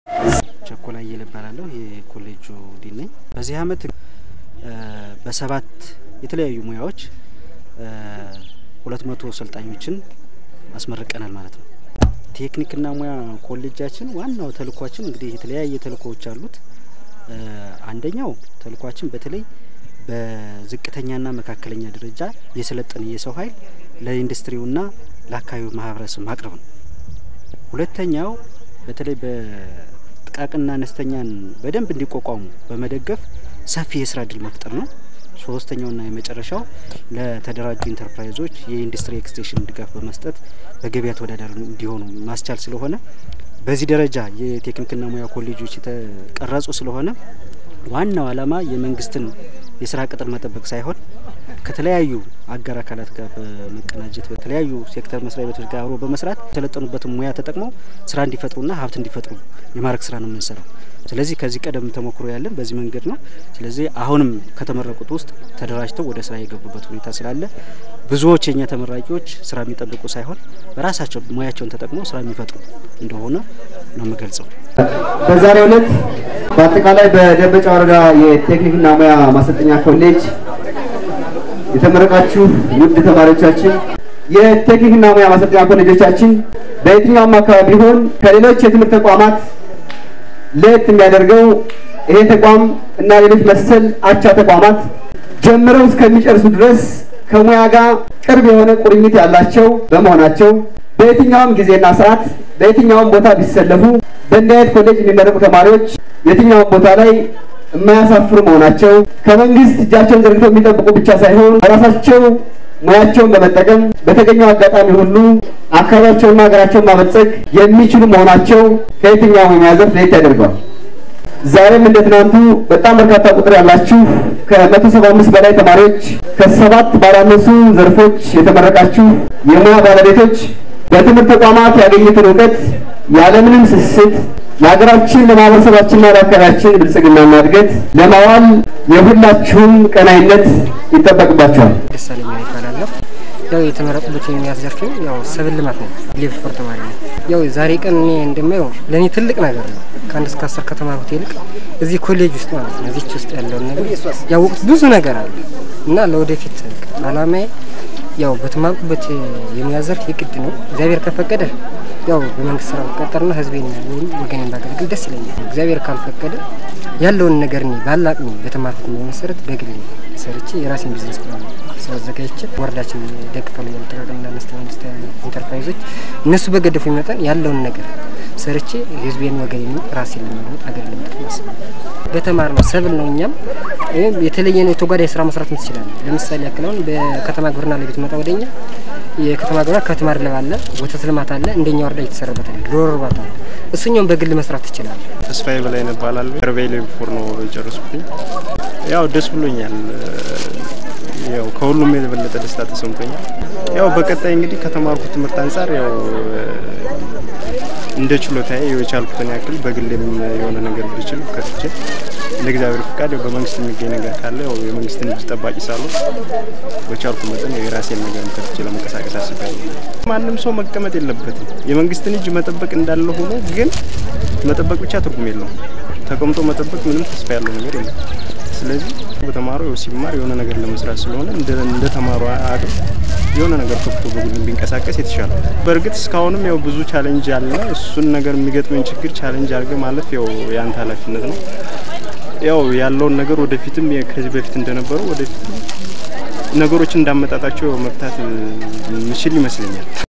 ቸኮላ እየለ እባላለሁ የኮሌጁ ዲን ነኝ። በዚህ አመት በሰባት የተለያዩ ሙያዎች ሁለት መቶ ሰልጣኞችን አስመርቀናል ማለት ነው። ቴክኒክና ሙያ ኮሌጃችን ዋናው ተልኳችን እንግዲህ የተለያየ ተልኮዎች አሉት። አንደኛው ተልኳችን በተለይ በዝቅተኛና መካከለኛ ደረጃ የሰለጠነ የሰው ኃይል ለኢንዱስትሪውና ለአካባቢው ማህበረሰብ ማቅረብ ነው። ሁለተኛው በተለይ በጥቃቅንና አነስተኛን በደንብ እንዲቋቋሙ በመደገፍ ሰፊ የስራ እድል መፍጠር ነው። ሶስተኛውና የመጨረሻው ለተደራጁ ኢንተርፕራይዞች የኢንዱስትሪ ኤክስቴንሽን ድጋፍ በመስጠት በገበያ ተወዳዳሪ እንዲሆኑ ማስቻል ስለሆነ በዚህ ደረጃ የቴክኒክና ሙያ ኮሌጆች የተቀረጹ ስለሆነ ዋናው ዓላማ የመንግስትን የስራ ቅጥር መጠበቅ ሳይሆን ከተለያዩ አጋር አካላት ጋር በመቀናጀት በተለያዩ ሴክተር መስሪያ ቤቶች ጋር አብሮ በመስራት የተሰለጠኑበትን ሙያ ተጠቅመው ስራ እንዲፈጥሩና ሀብት እንዲፈጥሩ የማድረግ ስራ ነው የምንሰራው። ስለዚህ ከዚህ ቀደም ተሞክሮ ያለን በዚህ መንገድ ነው። ስለዚህ አሁንም ከተመረቁት ውስጥ ተደራጅተው ወደ ስራ የገቡበት ሁኔታ ስላለ ብዙዎች የኛ ተመራቂዎች ስራ የሚጠብቁ ሳይሆን በራሳቸው ሙያቸውን ተጠቅመው ስራ የሚፈጥሩ እንደሆነ ነው የምገልጸው። በዛሬው ዕለት በአጠቃላይ በደንበጫ ወረዳ የቴክኒክና ሙያ ማሰልጠኛ ኮሌጅ የተመረቃችሁ ውድ ተማሪዎቻችን የቴክኒክና ሙያ ማሰልጠኛ ኮሌጆቻችን በየትኛውም አካባቢ ቢሆን ከሌሎች የትምህርት ተቋማት ለየት የሚያደርገው ይሄ ተቋም እና ሌሎች መሰል አቻ ተቋማት ጀምረው እስከሚጨርሱ ድረስ ከሙያ ጋር ቅርብ የሆነ ቁርኝት ያላቸው በመሆናቸው በየትኛውም ጊዜና ሰዓት በየትኛውም ቦታ ቢሰለፉ በእንዲህ አይነት ኮሌጅ የሚመረቁ ተማሪዎች የትኛውም ቦታ ላይ የማያሳፍሩ መሆናቸው ከመንግስት እጃቸውን ዘርግተው የሚጠብቁ ብቻ ሳይሆን በራሳቸው ሙያቸውን በመጠቀም በተገኘው አጋጣሚ ሁሉ አካባቢያቸውንና ሀገራቸውን ማበልጸግ የሚችሉ መሆናቸው ከየትኛውም የሙያ ዘርፍ ለየት ያደርገዋል። ዛሬም እንደ ትናንቱ በጣም በርካታ ቁጥር ያላችሁ ከመቶ ሰባ አምስት በላይ ተማሪዎች ከሰባት ባላነሱ ዘርፎች የተመረቃችሁ የሙያ ባለቤቶች በትምህርት ተቋማት ያገኙትን እውቀት ያለምንም ስስት ለሀገራችን ለማህበረሰባችንና ለአካባቢያችን ብልጽግናና እድገት ለማዋል የሁላችሁም ቀናይነት ይጠበቅባቸዋል። ደሳለኛ ይባላለሁ። ያው የተመረጡበት የሙያ ዘርፍ ያው ሰብል ልማት ነው። ሌቭል ፎር ተማሪ ነው። ያው ዛሬ ቀን እኔ እንደማየው ለእኔ ትልቅ ነገር ነው። ከአንድ እስከ አስር ከተማሩት ይልቅ እዚህ ኮሌጅ ውስጥ ማለት ነው እዚች ውስጥ ያለውን ነገር ያወቁት ብዙ ነገር አለ እና ለወደፊት አላማዬ ያው በተማርኩበት የሙያ ዘርፍ የግድ ነው እግዚአብሔር ከፈቀደ ያው በመንግስት ስራ ብቀጠርና ህዝቤን ወይም ወገኔን ባገለግል ደስ ይለኛል። እግዚአብሔር ካልፈቀደ ያለውን ነገር እኔ ባላቅሜ በተማርኩት ሙያ መሰረት በግሌ ሰርቼ የራሴን ቢዝነስ ፕላን ስላዘጋጅቼ ወረዳችን ደግፋሉ ጥቃቅንና አነስተኛ ኢንተርፕራይዞች እነሱ በገደፉ መጠን ያለውን ነገር ሰርቼ ህዝቤን ወገኔን ራሴን ለመለወጥ አገር ለመጠቅም አስባለሁ። በተማር ነው ሰብል ነው። እኛም የተለየ ነው የተጓዳኝ ስራ መስራት ትችላለን። ለምሳሌ ያክል አሁን በከተማ ግብርና ላይ ብትመጣ ወደኛ የከተማ ግብርና ከብት ማድለብ አለ፣ ወተት ልማት አለ፣ እንደኛ ወረዳ እየተሰራበት አለ፣ ዶሮ እርባታ አለ። እሱኛውም በግል መስራት ትችላለህ። ተስፋዬ በላይ እባላለሁ። ከርቤሌ ፎር ነው የጨረስኩትኝ። ያው ደስ ብሎኛል። ያው ከሁሉም የበለጠ ደስታ ተሰምቶኛል። ያው በቀጣይ እንግዲህ ከተማርኩት ትምህርት አንጻር ያው እንደ ችሎታዬ የቻልኩትን ያክል በግሌም የሆነ ነገር ብችል ከፍቼ እንደ እግዚአብሔር ፍቃድ ያው በመንግስት የሚገኝ ነገር ካለ ያው የመንግስትን እጅ ጠባቂ ሳሉ በቻልኩ መጠን የራሴን ነገር ከፍቼ ለመንቀሳቀስ አስቤያለሁ። ማንም ሰው መቀመጥ የለበትም። የመንግስትን እጅ መጠበቅ እንዳለ ሆኖ ግን መጠበቅ ብቻ ትርጉም የለውም። ተቀምጦ መጠበቅ ምንም ተስፋ ያለው ነገር የለም። ስለዚህ በተማሩ ሲማር የሆነ ነገር ለመስራት ስለሆነ እንደ ተማሩ አቅም የሆነ ነገር ከፍቶ በግሉ ቢንቀሳቀስ የተሻለ። በእርግጥ እስካሁንም ያው ብዙ ቻሌንጅ አለ። እሱን ነገር የሚገጥመን ችግር ቻሌንጅ አድርገ ማለፍ ያው የአንተ ኃላፊነት ነው። ያው ያለውን ነገር ወደፊትም ከዚህ በፊት እንደነበረው ወደፊት ነገሮችን እንዳመጣጣቸው መፍታት ምችል ይመስለኛል።